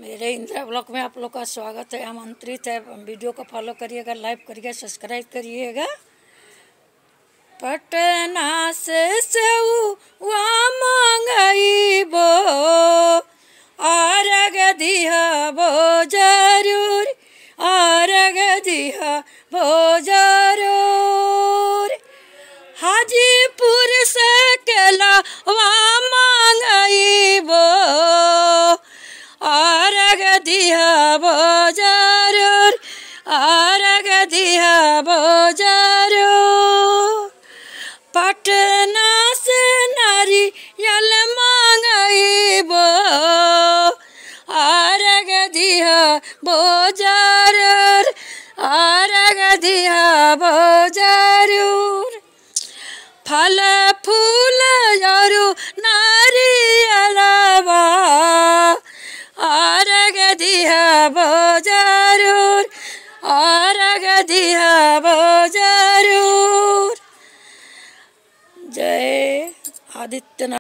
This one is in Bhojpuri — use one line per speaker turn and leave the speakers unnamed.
मेरे इंदिरा ब्लॉक में आप लोग का स्वागत है आमंत्रित है वीडियो को फॉलो करिएगा लाइक करिएगा सब्सक्राइब करिएगा पटना से सेवा मांगईबो आरग दिहबो जरूर आरग दिहबो जरूर हाजीपुर से केलावा मांगईबो आरग दिहबो जरूर आरग दिहबो जरूर पटना से नारियल मांगईबो आरग दिहबो जरूर आरग दिहबो जरूर फल फूल जरू नारियलवा आरग दिहबो जरूर आरग दिहबो जरूर जय आदित्यनाथ